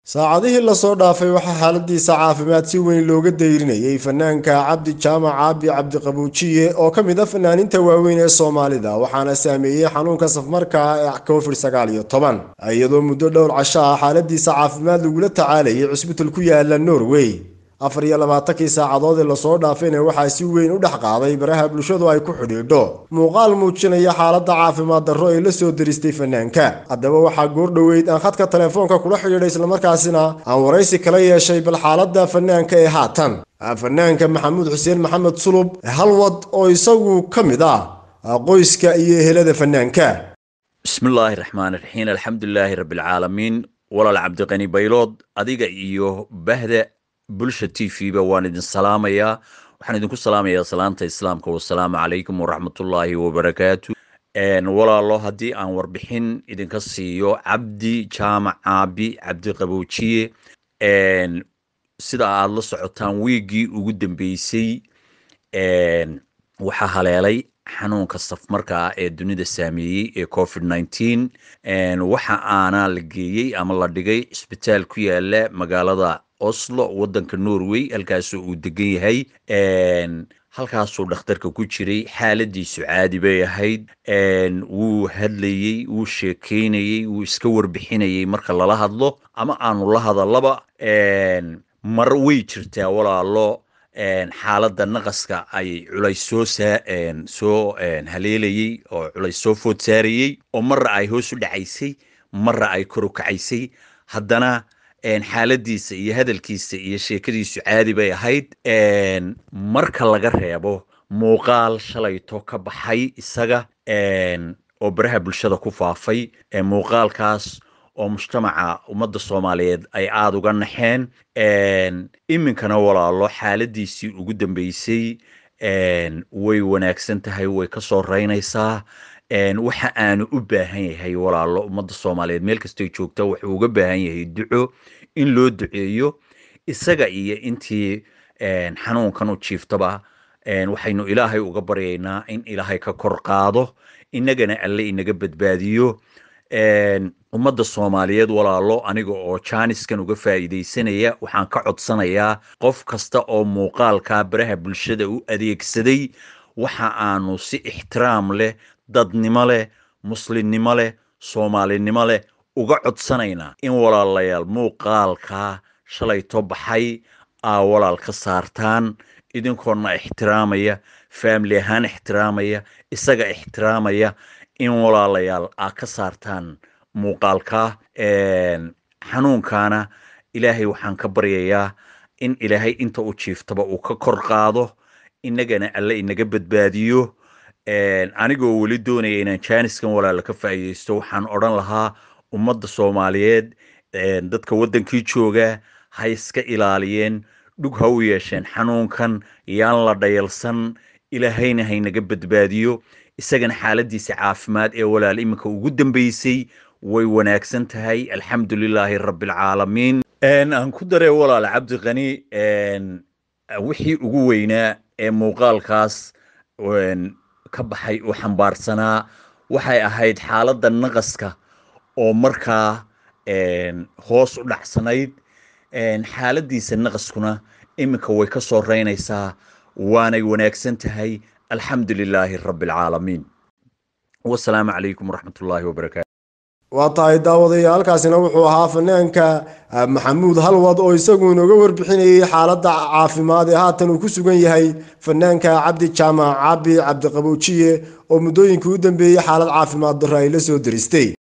saacadihii lasoo dhaafay waxaa xaaladiisa caafimaad si weyn looga dayrinayay fanaanka cabdi jaamac caabi cabdiqabuujiye oo ka mid a fanaaninta waaweyn ee soomaalida waxaana saameeyey xanuunka safmarka ee covid sagaal iyo toban iyadoo muddo dhowr casho ah xaaladiisa caafimaad lagula tacaalayay cusbital ku yaala norway afar iyo labaatankii saacadood ee lasoo dhaafayna waxaa si weyn u dhex qaaday baraha bulshadu ay ku xidhiidho muuqaal muujinaya xaaladda caafimaad darro ee la soo deristay fanaanka haddaba waxaa goor dhoweyd aan khadka telefoonka kula xidhiidhay islamarkaasina aan waraysi kala yeeshay bal xaaladda fanaanka ee haatan fanaanka maxamuud xuseen maxamed sulub halwad oo isagu ka mid ah qoyska iyo ehelada fanaanka bismillaahi raxmaani raxiim alxamdulilaahi rabbilcaalamiin walaal cabdiqani baylood adiga iyo bahda bulsha t v ba waan idin salaamayaa waxaan idinku salaamayaa salaanta islaamka wasalaamu calaykum waraxmatullaahi wabarakaatu walaalo haddii aan warbixin idinka siiyo cabdi jaamac caabi cabdiqaboojiye sida aad la socotaan wiiggii ugu dambeysay waxaa haleelay xanuunka safmarka ah ee dunida saameeyey ee covid nineteen waxa aana la geeyey ama la dhigay cisbitaal ku yaala magaalada oslo waddanka norway halkaasoo uu degan yahay halkaasuu dhakhtarka ku jiray xaaladiisu caadi bay ahayd wuu hadlayey wuu sheekeynayey wuu iska warbixinayey marka lala hadlo ama aanu la hadallaba mar way jirtaa walaalo xaaladda naqaska ay culays soo soo haleelayey oo culays soo food saarayey oo marra ay hoos u dhacaysay marra ay kor u kacaysay haddana xaaladiisa iyo hadalkiisa iyo sheekadiisu caadi bay ahayd marka laga reebo muuqaal shalayto ka baxay isaga oo baraha bulshada ku faafay muuqaalkaas oo mujtamaca ummadda soomaaliyeed ay aada uga naxeen iminkana walaalo xaaladiisii ugu dambeysay way wanaagsan tahay way ka soo reynaysaa waxa aanu u baahan yahay walaalo ummadda soomaaliyeed meel kastay joogta wuxuu uga baahan yahay duco in loo duceeyo isaga iyo intii xanuunkan u jiiftaba waxaynu ilaahay uga baryaynaa in ilaahay ka kor qaado innagana alle inaga badbaadiyo ummadda soomaaliyeed walaalo aniga oo jaaniskan uga faa'iidaysanaya waxaan ka codsanayaa qof kasta oo muuqaalka baraha bulshada u adeegsaday waxa aanu si ixtiraam leh dadnimo leh muslimnimo leh soomaalinimo leh uga codsanaynaa in walaalayaal muuqaalkaa shalayto baxay aa walaal ka saartaan idinkoona ixtiraamaya faamili ahaan ixtiraamaya isaga ixtiraamaya in walaalayaal aa ka saartaan muuqaalkaa xanuunkaana ilaahay waxaan ka baryayaa in ilaahay inta u jiiftaba uu ka kor qaado innagana alle inaga badbaadiyo anigoo weli doonaya inaan jaaniskan walaala ka faa'iidaysto waxaan odhan lahaa ummadda soomaaliyeed dadka waddankii jooga ha iska ilaaliyeen dhug ha u yeesheen xanuunkan yaan la dhayalsan ilaahayna haynaga badbaadiyo isagana xaaladiisa caafimaad ee walaal iminka ugu dambeysay way wanaagsan tahay alxamdu lilaahi rabbilcaalamiin aan ku daree walaal cabdiqani wixii ugu weynaa ee muuqaalkaas ka baxay uu xambaarsanaa waxay ahayd xaaladda naqaska oo markaa hoos u dhacsanayd xaaladiisa naqaskuna iminka way ka soo reynaysaa waanay wanaagsan tahay alxamdu lilaahi rabbilcaalamiin wasalaamu calaykum waraxmatullaahi wabarakaatu waa tahay daawadayaalkaasina wuxuu ahaa fanaanka maxamuud halwad oo isagu inooga warbixinayay xaaladda caafimaad ee haatan uu ku sugan yahay fanaanka cabdi jaamac cabi cabdiqabuujiye oo muddooyinkii u dambeeyey xaalad caafimaad darro ay la soo deristay